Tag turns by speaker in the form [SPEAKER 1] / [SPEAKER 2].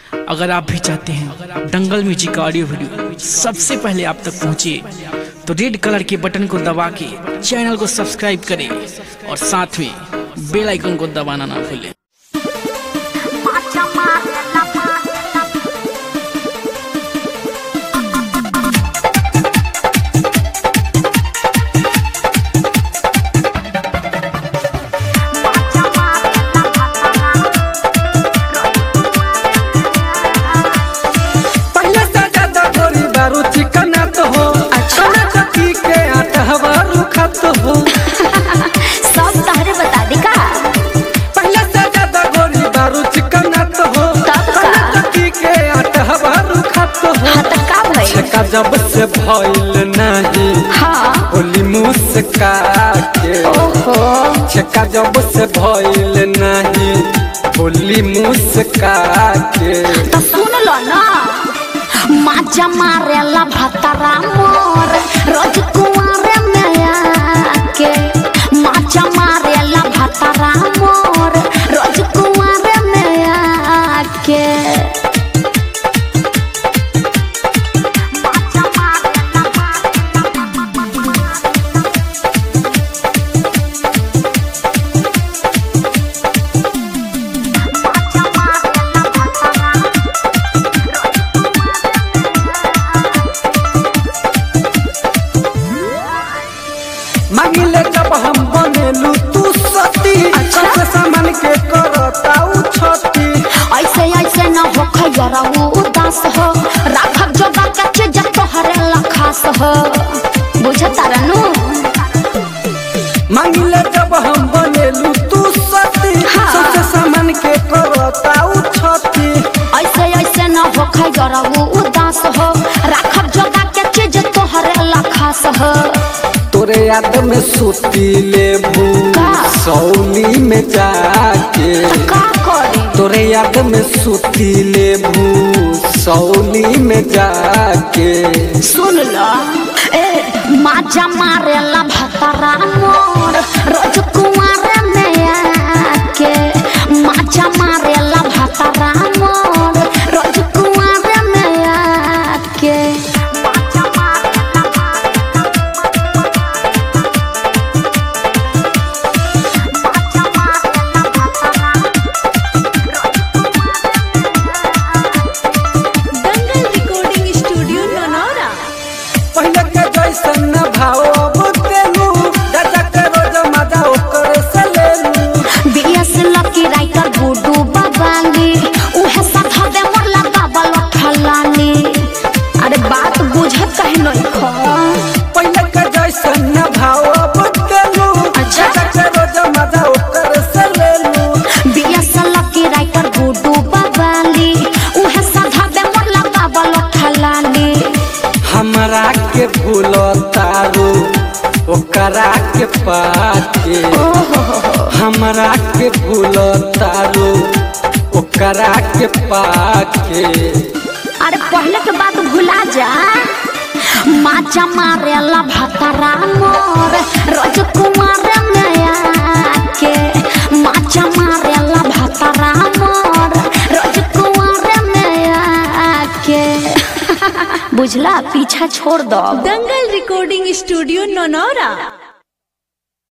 [SPEAKER 1] अगर आप भी चाहते हैं दंगल म्यूजिक का ऑडियो वीडियो सबसे पहले आप तक पहुंचे तो रेड कलर के बटन को दबा के चैनल को सब्सक्राइब करें और साथ में बेल आइकन को दबाना ना भूलें
[SPEAKER 2] पहले से ज्यादा गोरी बारू चिकन तो हो खाना चक्की के आटा हवारू खात हो
[SPEAKER 3] सब तहरे बता दी का
[SPEAKER 2] पहले से ज्यादा गोरी बारू चिकन तो हो
[SPEAKER 3] तब का?
[SPEAKER 2] खाना चक्की के आटा हवारू खात हो
[SPEAKER 3] हाँ तो का भइल
[SPEAKER 2] छका जब से भइल नहीं
[SPEAKER 3] हाँ
[SPEAKER 2] होली मुस्का के
[SPEAKER 3] ओहो
[SPEAKER 2] छका जब से भइल नहीं होली मुस्का के
[SPEAKER 3] तो सुन लो ना माजा मारेला भतरा मोर रोज कुआरे में आके माजा मारेला भतरा मोर रोज कुआरे में आके माजा मारेला
[SPEAKER 2] मांगिले जब हम बनेलू तू सती
[SPEAKER 3] अच्छा।
[SPEAKER 2] सबसे सामान के करता उ छती
[SPEAKER 3] ऐसे ऐसे न हो खैरा उदास हो राखब जोगा के चीज तोहरे लखास हो बुझता रनु
[SPEAKER 2] मांगिले जब हम बनेलू तू सती
[SPEAKER 3] हाँ।
[SPEAKER 2] सबसे सामान के करता उ छती
[SPEAKER 3] ऐसे ऐसे न हो खैरा उदास हो राखब जोगा के चीज तोहरे लखास हो
[SPEAKER 2] तोरे याद में सूती लेबू
[SPEAKER 3] का?
[SPEAKER 2] सौली में जाके
[SPEAKER 3] का करी
[SPEAKER 2] तोरे याद में सूती लेबू सौली में जाके
[SPEAKER 3] सुन लो ए माजा मारेला भतरा मोर रोज कुआरे में आके माजा मारेला भतरा मोर रोज कुआरे में आके माजा मारेला
[SPEAKER 4] दंगल रिकॉर्डिंग स्टूडियो ननौरा
[SPEAKER 2] पहले के जैसन न भाव अब तेलू दादा के रोज मजा ओकर से लेलू
[SPEAKER 3] बीएस लकी राइटर गुडू बाबाली उहे साथ दे मोरला बाबल खलानी अरे बात बुझत कहे नहीं खो
[SPEAKER 2] पहले के जैसन न भाव अब तेलू
[SPEAKER 3] अच्छा।
[SPEAKER 2] दादा के रोज मजा ओकर से लेलू
[SPEAKER 3] बीएस लकी राइटर गुडू बाबाली उहे साथ दे मोरला बाबल खलानी
[SPEAKER 2] हमरा के भूल तारू ओकरा के पाके हमरा के भूल तारू ओकरा के पाके
[SPEAKER 3] अरे पहले के बात भुला जा माचा मारेला भतरा मोर रोज कुमार में आके माचा मारेला भतरा मोर रोज कुमार में आके बुझला पीछा छोड़ दो
[SPEAKER 4] दंगल रिकॉर्डिंग स्टूडियो ननौरा